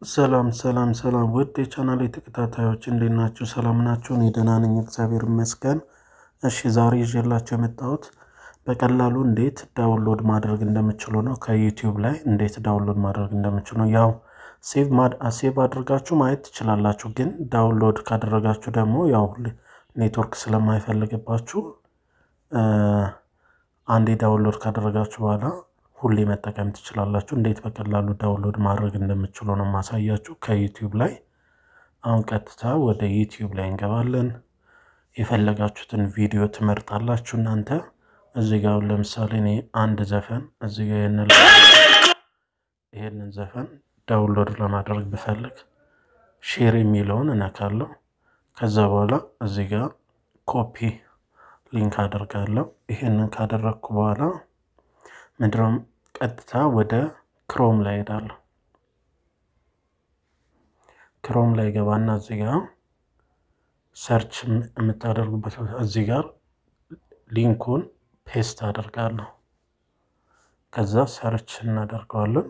ሰላም ሰላም ሰላም ውድ የቻናል ተከታታዮች እንዴት ናችሁ? ሰላም ናችሁ? እኔ ደህና ነኝ፣ እግዚአብሔር ይመስገን። እሺ ዛሬ ይዤላችሁ የመጣሁት በቀላሉ እንዴት ዳውንሎድ ማድረግ እንደምችሉ ነው። ከዩቲዩብ ላይ እንዴት ዳውንሎድ ማድረግ እንደምችሉ ነው። ያው ሴቭ አድርጋችሁ ማየት ትችላላችሁ፣ ግን ዳውንሎድ ካደረጋችሁ ደግሞ ያው ኔትወርክ ስለማይፈልግባችሁ አንዴ ዳውንሎድ ካደረጋችሁ በኋላ ሁሌ መጠቀም ትችላላችሁ። እንዴት በቀላሉ ዳውንሎድ ማድረግ እንደምችሉ ነው ማሳያችሁ ከዩቲዩብ ላይ። አሁን ቀጥታ ወደ ዩቲዩብ ላይ እንገባለን። የፈለጋችሁትን ቪዲዮ ትመርጣላችሁ እናንተ እዚህ ጋር ለምሳሌ እኔ አንድ ዘፈን እዚህ ጋር ይሄንን ዘፈን ዳውንሎድ ለማድረግ ብፈልግ ሼር የሚለውን እነካለሁ። ከዛ በኋላ እዚህ ጋር ኮፒ ሊንክ አደርጋለሁ። ይሄንን ካደረግኩ በኋላ ምንድነው ቀጥታ ወደ ክሮም ላይ ሄዳለሁ። ክሮም ላይ ገባና እዚህ ጋር ሰርች የምታደርጉበት እዚህ ጋር ሊንኩን ፔስት አደርጋለሁ። ከዛ ሰርች እናደርገዋለን።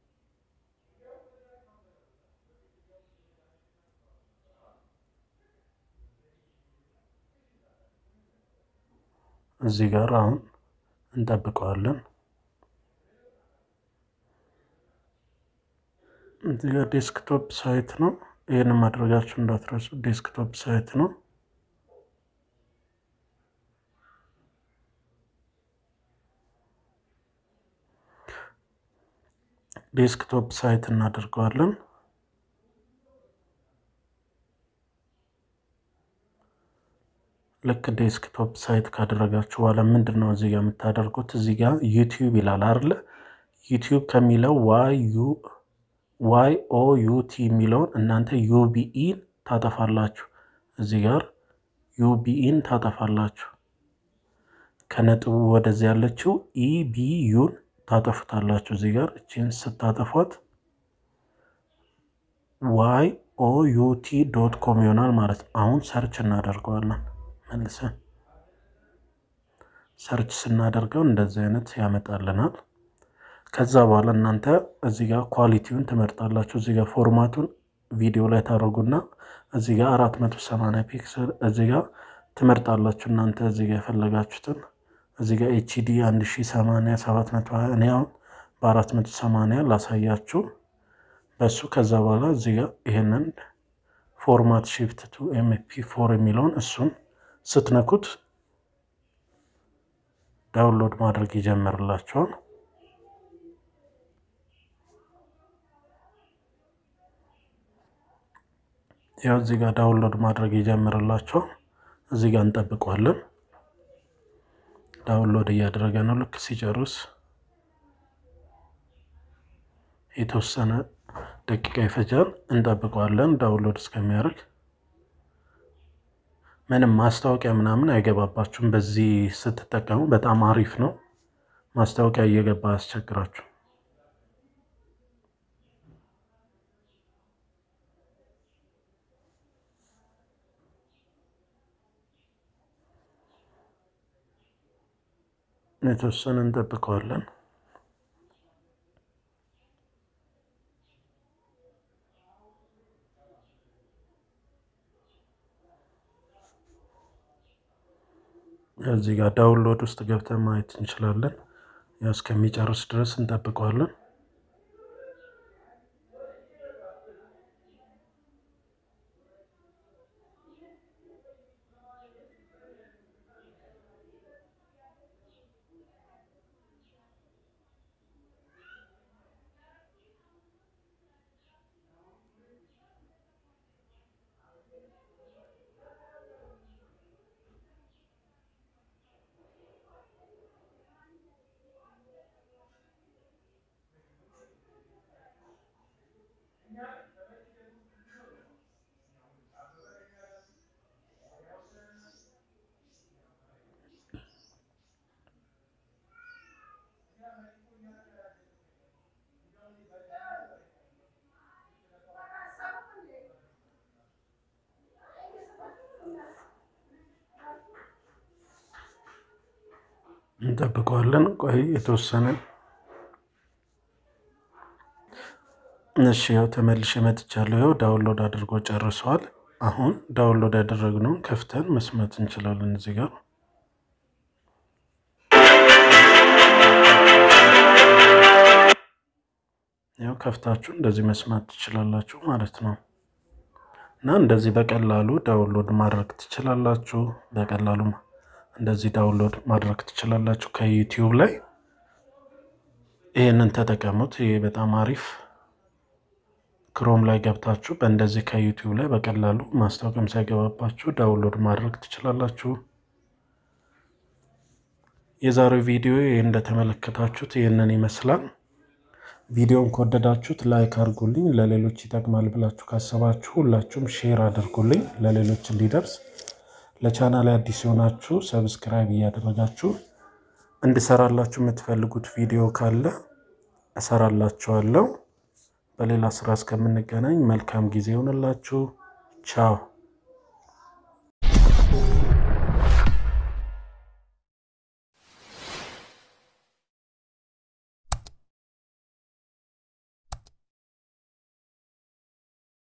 እዚህ ጋር አሁን እንጠብቀዋለን። እዚህ ጋር ዴስክቶፕ ሳይት ነው። ይህን ማድረጋችሁ እንዳትረሱ። ዴስክቶፕ ሳይት ነው። ዴስክቶፕ ሳይት እናደርገዋለን። ልክ ዴስክቶፕ ሳይት ካደረጋችሁ በኋላ ምንድን ነው እዚህ ጋር የምታደርጉት? እዚህ ጋር ዩቲዩብ ይላል አይደለ? ዩቲዩብ ከሚለው ዋይ ኦ ዩቲ የሚለውን እናንተ ዩቢኢን ታጠፋላችሁ። እዚህ ጋር ዩቢኢን ታጠፋላችሁ። ከነጥቡ ወደዚህ ያለችው ኢቢዩን ታጠፉታላችሁ። እዚህ ጋር እችን ስታጠፏት ዋይ ኦ ዩቲ ዶት ኮም ይሆናል ማለት ነው። አሁን ሰርች እናደርገዋለን መልሰን ሰርች ስናደርገው እንደዚህ አይነት ያመጣልናል። ከዛ በኋላ እናንተ እዚህ ጋር ኳሊቲውን ትመርጣላችሁ። እዚህ ጋር ፎርማቱን ቪዲዮ ላይ ታደርጉና እዚህ ጋር አራት መቶ ሰማንያ ፒክስል እዚህ ጋር ትመርጣላችሁ እናንተ እዚህ ጋር የፈለጋችሁትን እዚህ ጋር ኤችዲ አንድ ሺ ሰማንያ ሰባት መቶ ሀያ እኔ አሁን በአራት መቶ ሰማንያ ላሳያችሁ በሱ ከዛ በኋላ እዚህ ጋር ይሄንን ፎርማት ሺፍት ቱ ኤምፒ ፎር የሚለውን እሱን ስትነኩት ዳውንሎድ ማድረግ ይጀምርላቸዋል። ያው እዚህ ጋር ዳውንሎድ ማድረግ ይጀምርላቸዋል። እዚህ ጋር እንጠብቀዋለን። ዳውንሎድ እያደረገ ነው። ልክ ሲጨርስ የተወሰነ ደቂቃ ይፈጃል። እንጠብቀዋለን ዳውንሎድ እስከሚያደርግ። ምንም ማስታወቂያ ምናምን አይገባባችሁም። በዚህ ስትጠቀሙ በጣም አሪፍ ነው። ማስታወቂያ እየገባ አያስቸግራችሁ። የተወሰነ እንጠብቀዋለን። እዚህ ጋር ዳውንሎድ ውስጥ ገብተን ማየት እንችላለን። ያው እስከሚጨርስ ድረስ እንጠብቀዋለን። እንጠብቀዋለን። ቆይ የተወሰነ እሺ ያው ተመልሼ መጥቻለሁ። ያው ዳውንሎድ አድርጎ ጨርሷል። አሁን ዳውንሎድ ያደረግነውን ከፍተን መስማት እንችላለን። እዚህ ጋር ያው ከፍታችሁ እንደዚህ መስማት ትችላላችሁ ማለት ነው። እና እንደዚህ በቀላሉ ዳውንሎድ ማድረግ ትችላላችሁ። በቀላሉ እንደዚህ ዳውንሎድ ማድረግ ትችላላችሁ ከዩቲዩብ ላይ። ይህንን ተጠቀሙት። ይሄ በጣም አሪፍ ክሮም ላይ ገብታችሁ በእንደዚህ ከዩቲዩብ ላይ በቀላሉ ማስታወቂያም ሳይገባባችሁ ዳውንሎድ ማድረግ ትችላላችሁ። የዛሬው ቪዲዮ ይህ እንደተመለከታችሁት ይህንን ይመስላል። ቪዲዮን ከወደዳችሁት ላይክ አድርጉልኝ። ለሌሎች ይጠቅማል ብላችሁ ካሰባችሁ ሁላችሁም ሼር አድርጉልኝ ለሌሎች እንዲደርስ። ለቻናል አዲስ የሆናችሁ ሰብስክራይብ እያደረጋችሁ እንድሰራላችሁ የምትፈልጉት ቪዲዮ ካለ እሰራላችኋለሁ። በሌላ ስራ እስከምንገናኝ መልካም ጊዜ ይሆንላችሁ። ቻው